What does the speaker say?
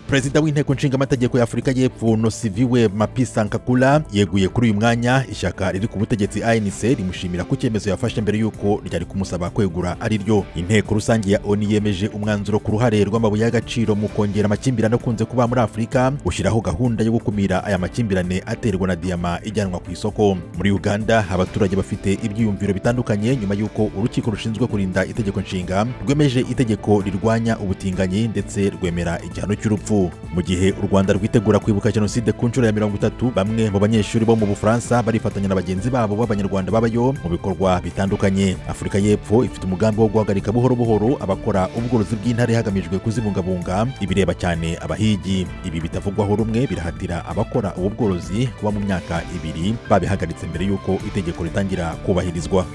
perezida w'inteko nshingamategeko y'afurika y'epfo nosiviwe mapisa nkakula yeguye kuri uyu mwanya ishyaka riri ku butegetsi anc rimushimira ku cyemezo yafashe mbere y'uko ryari kumusaba kwegura ari ryo inteko rusange ya oni yemeje umwanzuro ku ruhare rw'amabuye y'agaciro mu kongera amakimbirane akunze kuba muri afurika ushyiraho gahunda yo gukumira aya makimbirane aterwa na diyama ijyanwa ku isoko muri uganda abaturage bafite ibyiyumviro bitandukanye nyuma y'uko urukiko rushinzwe kurinda itegeko nshinga rwemeje itegeko rirwanya ubutinganyi ndetse rwemera igihano cy'urupfu mu gihe u rwanda rwitegura kwibuka jenoside ku nshuro ya mirongo itatu bamwe mu banyeshuri bo mu bufaransa barifatanya na bagenzi babo b'abanyarwanda babayo mu bikorwa bitandukanye afurika y'epfo ifite umugambi wo guhagarika buhoro buhoro abakora ubworozi bw'intare hagamijwe kuzibungabunga ibireba cyane abahigi ibi bitavugwaho rumwe birahatira abakora ubu bworozi kuba mu myaka ibiri babihagaritse mbere y'uko itegeko ritangira kubahirizwa